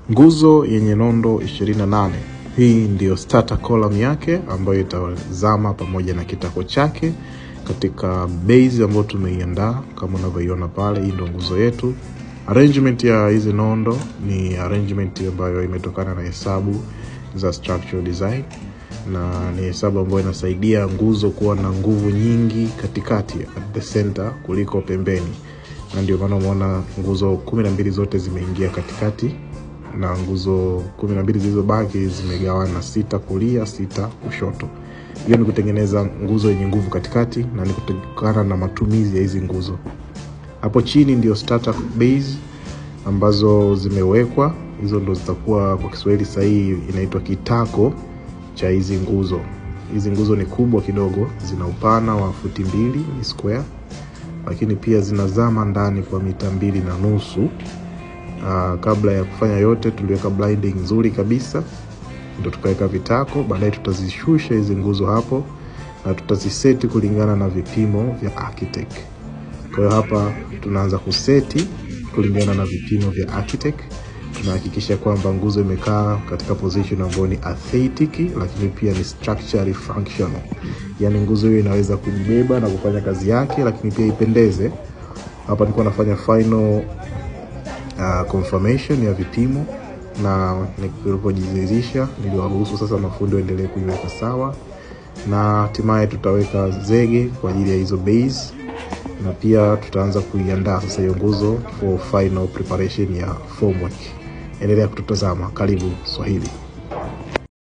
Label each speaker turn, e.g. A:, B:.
A: nguzo yenye nondo 28 hii ndiyo starter column yake ambayo itazama pamoja na kitako chake katika base ambayo tumeiandaa kama unavyoiona pale hii ndo nguzo yetu arrangement ya hizi nondo ni arrangement ambayo imetokana na hesabu za structural design na ni hesabu ambayo inasaidia nguzo kuwa na nguvu nyingi katikati at the center kuliko pembeni na ndio maana umeona nguzo kumi na mbili zote zimeingia katikati na nguzo kumi na mbili zilizobaki zimegawana sita kulia sita kushoto hiyo ni kutengeneza nguzo yenye nguvu katikati na ni kutokana na matumizi ya hizi nguzo hapo chini ndio starter base ambazo zimewekwa hizo ndo zitakuwa kwa kiswahili sahihi inaitwa kitako cha hizi nguzo hizi nguzo ni kubwa kidogo zina upana wa futi mbili ni square lakini pia zinazama ndani kwa mita mbili na nusu uh, kabla ya kufanya yote tuliweka blinding nzuri kabisa ndo tukaweka vitako baadaye tutazishusha hizi nguzo hapo na tutaziseti kulingana na vipimo vya architect kwa hiyo hapa tunaanza kuseti kulingana na vipimo vya architect tunahakikisha kwamba nguzo imekaa katika position ambayo ni aesthetic lakini pia ni structurally functional yaani nguzo hiyo inaweza kujibeba na kufanya kazi yake lakini pia ipendeze hapa nilikuwa nafanya final uh, confirmation ya vipimo na nilipojiridhisha niliwaruhusu sasa mafundi waendelee kuiweka sawa na hatimaye tutaweka zege kwa ajili ya hizo base na pia tutaanza kuiandaa sasa hiyo nguzo for final preparation ya formwork endelea kututazama karibu swahili